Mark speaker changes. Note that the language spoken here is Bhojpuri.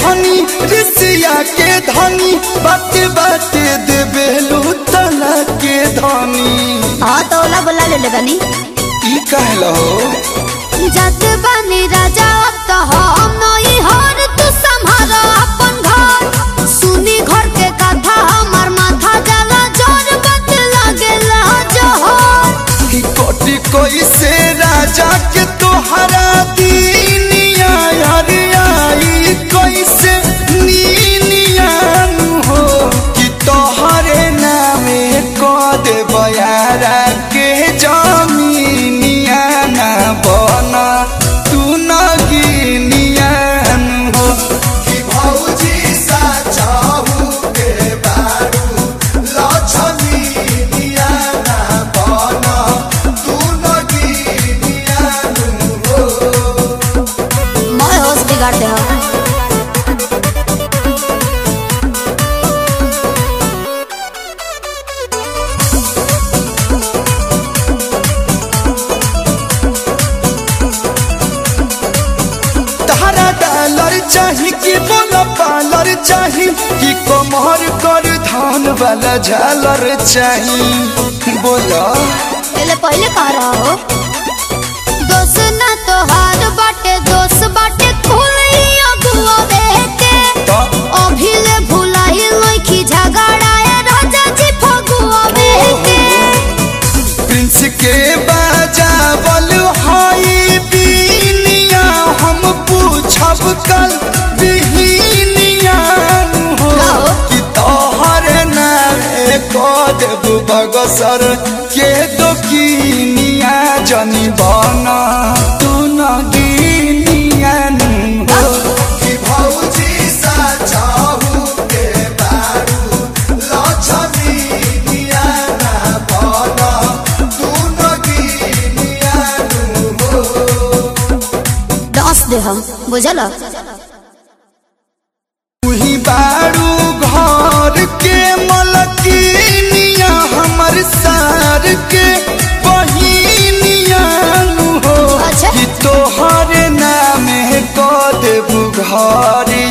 Speaker 1: धनी ऋषिया के धनी बाटे बाटे देबेलू तना के धनी
Speaker 2: हाँ तो ओला बोला ले ले बनी
Speaker 1: ई कहलो
Speaker 2: जत बनी राजा अब तो हम नई हर तू संभाल अपन घर सुनी घर के कथा हमर माथा जला जोर बत लागेला जोहर
Speaker 1: कि कोटि कोई से राजा के तोहरा दीनिया हरियाई कोई से नीनियान हो कि तोहरे नामे को दे बयारा के जमीनिया ना बना तू न गिनियान हो कि भौजी सा चाहू के बारू लछमीनिया ना बना तू न गिनियान हो
Speaker 2: मैं होश बिगाड़ दे हम
Speaker 1: तारा डॉलर चाही कि बोला पालर चाही कि कमर कर धान वाला झालर चाही बोला
Speaker 2: पहले पहले कह रहा हो दोस्त ना तो हार बाटे दोस्त बाटे खुली अगुआ बेटे
Speaker 1: तो
Speaker 2: अभिले भुलाई लइखी झगड़ाए राजा जी फगुआ बेटे
Speaker 1: प्रिंस के बाजावल हाई बीनिया हम पूछब कल बिहिनिया हो
Speaker 2: गाओ।
Speaker 1: कि तोहर नामे को देब बगसर के दोकिनिया जनी बना तू न गिनिया हो कि भौजी सा चाहू के बारू लछमीनिया ना बना तू न गिनिया हो
Speaker 2: दस दे हम बुझल
Speaker 1: तुही बारू घर के मलकिनिया हमर सार के बहिनिया हो
Speaker 2: अच्छा।
Speaker 1: कि तोहर नामे क देबू घर